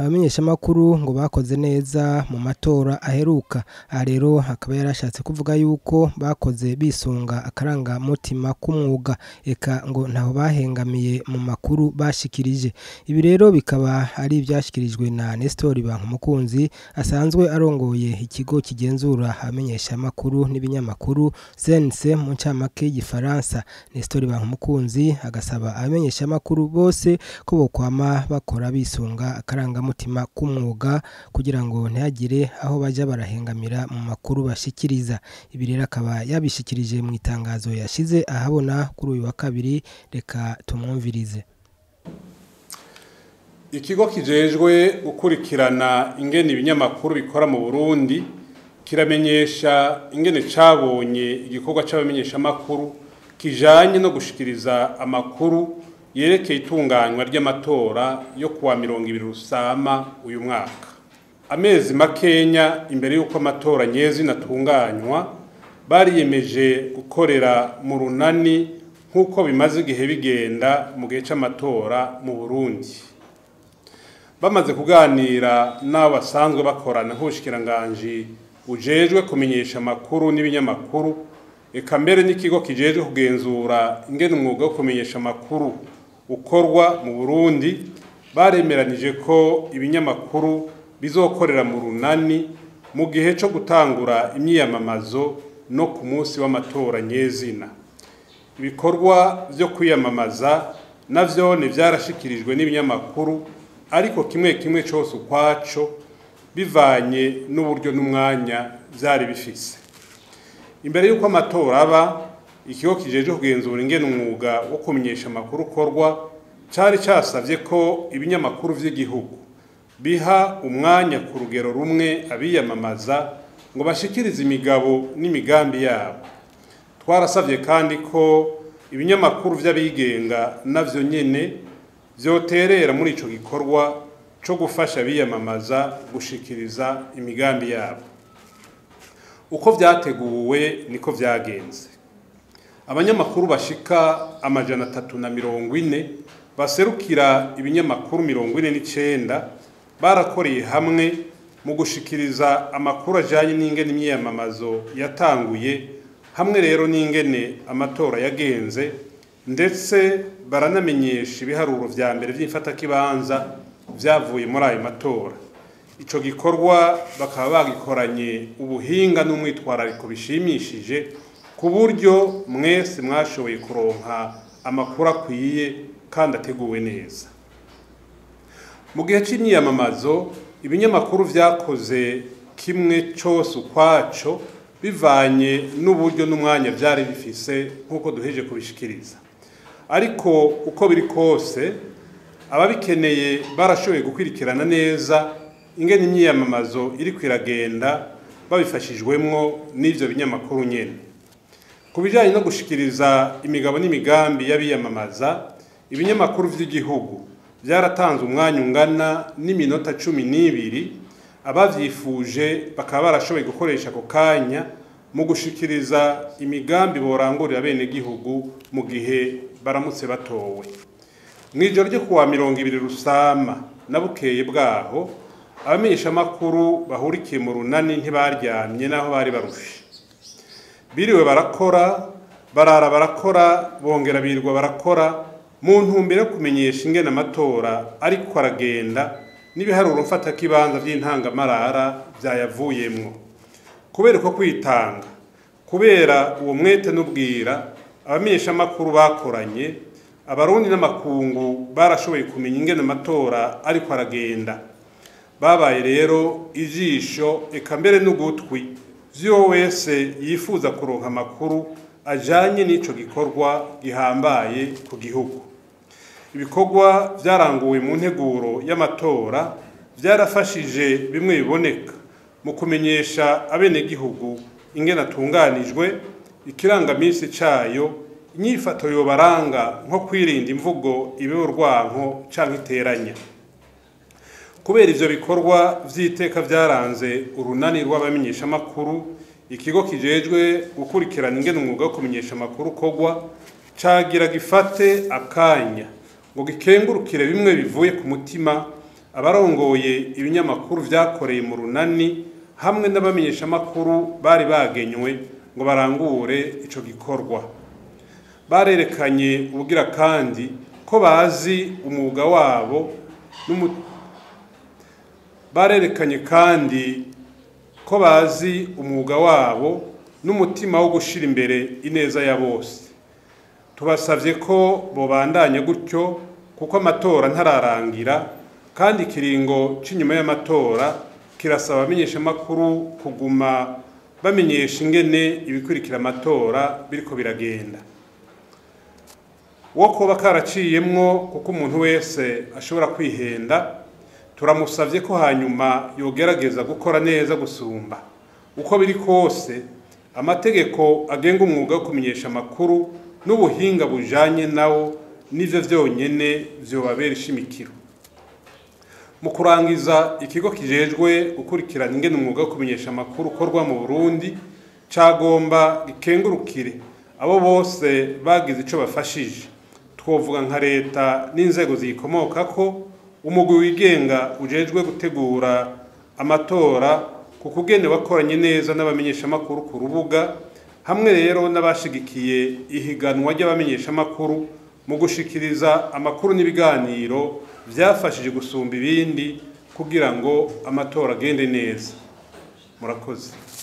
abamenyeshamakuru ngo bakoze neza mu matora aheruka aha rero akaba yarashatse kuvuga yuko bakoze bisunga akarangamutima k'umwuga eka ngo ntaho bahengamiye mu makuru bashikirije ibi rero bikaba ari ibyashyikirijwe na Nestor Bankumukunzi asanzwe arongoye ikigo kigenzura abamenyeshamakuru n'ibinyamakuru CNC mu ncamake y'igifaransa Nestor Bankumukunzi agasaba abamenyeshamakuru bose ko bokwama bakora bisunga akarangamutima k'umwuga kugira ngo ntihagire aho baja barahengamira mu makuru bashikiriza ibi rero akaba yabishikirije mu itangazo yashize ahabona kuri uyu wa kabiri reka tumwumvirize ikigo kijejwe gukurikirana ingene ibinyamakuru bikora mu Burundi kiramenyesha ingene cabonye igikorwa c'abamenyeshamakuru kijanye no gushikiriza amakuru yerekeye itunganywa ry'amatora yo kuwa mirongo ibiri rusama uyu mwaka amezi makenya imbere y'uko amatora nyezina atunganywa bariyemeje gukorera mu runani nk'uko bimaze igihe bigenda mu gihe c'amatora mu burundi bamaze kuganira n'abo basanzwe bakorana nk'ubushikiranganji bujejwe kumenyesha amakuru n'ibinyamakuru eka mbere n'ikigo kijejwe kugenzura ingene umwuga wo kumenyesha amakuru ukorwa mu burundi baremeranije ko ibinyamakuru bizokorera mu runani mu gihe cyo gutangura imyiyamamazo no ku munsi w'amatora nyezina ibikorwa byo kwiyamamaza navyo ni byarashikirijwe n'ibinyamakuru ariko kimwe kimwe cyose ukwaco bivanye n'uburyo n'umwanya byari bifise imbere y'uko amatora aba ikigo kijeje kugenzura ingene umwuga wo kumenyesha amakuru ukorwa cari casavye ko ibinyamakuru vy'igihugu biha umwanya ku rugero rumwe abiyamamaza ngo bashikirize imigabo n'imigambi yabo twarasavye kandi ko ibinyamakuru vy'abigenga navyo nyene vyoterera muri ico gikorwa co gufasha abiyamamaza gushikiriza imigambi yabo uko vyateguwe niko vyagenze abanyamakuru bashika amajana atatu na mirongo ine baserukira ibinyamakuru mirongo ine n'icenda barakoreye hamwe mu gushikiriza amakuru ajanye n'ingene imyiyamamazo yatanguye hamwe rero n'ingene amatora yagenze ndetse baranamenyesha ibiharuro vya mbere vy'imfatakibanza vyavuye muri ayo matora ico gikorwa bakaba bagikoranye ubuhinga n'umwitwarariko bishimishije ku buryo mwese mwashoboye kuronka amakuru akwiye kandi ateguwe neza mu gihe c'imyiyamamazo ibinyamakuru vyakoze kimwe cose ukwaco bivanye n'uburyo n'umwanya vyari bifise nk'uko duheje kubishikiriza ariko uko biri kose ababikeneye barashoboye gukwirikirana neza ingene imyiyamamazo iri kwiragenda babifashijwemwo n'ivyo binyamakuru nyene ku bijanye no gushikiriza imigabo n'imigambi y'abiyamamaza ibinyamakuru vy'igihugu vyaratanze umwanya ungana n'iminota cumi n'ibiri abavyifuje bakaba barashoboye gukoresha ako kanya mu gushikiriza imigambi borangurira bene gihugu mu gihe baramutse batowe mw'ijoro ryo kuwa mirongo ibiri rusama na bukeye bwaho abamenyeshamakuru bahurikiye mu runani ntibaryamye n'aho bari barushe biriwe barakora barara barakora bongera birirwa barakora mu ntumbero yo kumenyesha ingene amatora ariko aragenda n'ibiharuro mfatakibanza by'intangamarara byayavuyemwo kubera uko kwitanga kubera uwo mwete n'ubwira abamenyeshamakuru bakoranye abarundi n'amakungu barashoboye kumenya ingene amatora ariko aragenda babaye rero ijisho eka mbere n'ugutwi vy'uwo wese yifuza kuronka amakuru ajanye n'ico gikorwa gihambaye ku gihugu ibikorwa vyaranguwe mu nteguro y'amatora vyarafashije bimwe biboneka mu kumenyesha abenegihugu ingene atunganijwe ikirangamisi cayo inyifato yobaranga nko kwirinda imvugo ibeho urwanko canke iteranya kubera ivyo bikorwa vy'iteka vyaranze urunani rw'abamenyeshamakuru ikigo kijejwe gukurikirana ingene umwuga wo kumenyesha amakuru ukorwa cagira gifate akanya ngo gikengurukire bimwe bivuye ku mutima abarongoye ibinyamakuru vyakoreye mu runani hamwe n'abamenyeshamakuru bari bagenywe ngo barangure ico gikorwa barerekanye ubugira kandi ko bazi umwuga wabo n'umu- barerekanye kandi ko bazi umwuga wabo n'umutima wo gushira imbere ineza ya bose tubasavye ko bobandanya gutyo kuko amatora ntararangira kandi ikiringo c'inyuma y'amatora kirasaba abamenyeshamakuru kuguma bamenyesha ingene ibikurikira amatora biriko biragenda wo kuba karaciyemwo kuko umuntu wese ashobora kwihenda turamusavye ko hanyuma yogerageza gukora neza gusumba uko biri kose amategeko agenga umwuga wo kumenyesha amakuru n'ubuhinga bujanye nawo nivyo vyonyene vyobabera ishimikiro mu kurangiza ikigo kijejwe gukurikirana ingene umwuga wo kumenyesha amakuru ukorwa mu Burundi cagomba gikengurukire abo bose bagize ico bafashije twovuga nka leta n'inzego ziyikomokako umugwi wigenga ujejwe gutegura amatora ku kugene wakoranye neza n'abamenyeshamakuru ku rubuga hamwe rero n'abashigikiye ihiganwa ry'abamenyeshamakuru mu gushikiriza amakuru n'ibiganiro vyafashije gusumba ibindi kugira ngo amatora agende neza murakoze